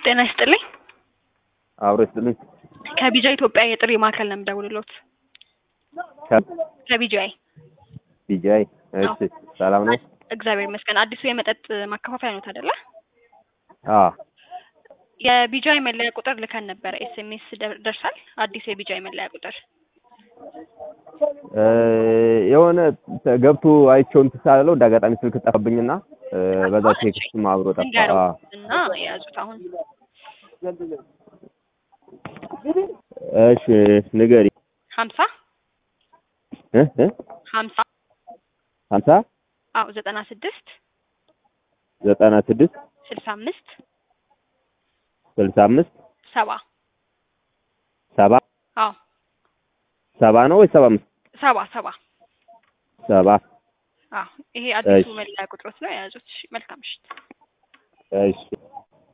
ጤና ይስጥልኝ። አብሮ ይስጥልኝ። ከቢጃ ኢትዮጵያ የጥሪ ማዕከል ነው የምደውልሎት። ከቢጃይ ቢጃይ እሺ፣ ሰላም ነው? እግዚአብሔር ይመስገን። አዲሱ የመጠጥ ማከፋፈያ ነው አይደለ? አዎ የቢጃይ መለያ ቁጥር ልከን ነበረ። ኤስኤምኤስ ደርሳል? አዲስ የቢጃይ መለያ ቁጥር እ የሆነ ገብቶ አይቼው እንትን ሳልለው እንደ አጋጣሚ ስልክ ጠፋብኝና እ በዛ ቴክስትም አብሮ ጠፋ። እንገረው አዎ እና የያዙት አሁን እሺ ንገሪ። ሀምሳ እ እ ሀምሳ ሀምሳ አዎ ዘጠና ስድስት ዘጠና ስድስት ስልሳ አምስት ስልሳ አምስት ሰባ ሰባ አዎ ሰባ ነው ወይ ሰባ አምስት ሰባ ሰባ ሰባ አዎ ይሄ አዲሱ እሺ። መለያ ቁጥሮት ነው የያዙት። እሺ፣ መልካም ምሽት። እሺ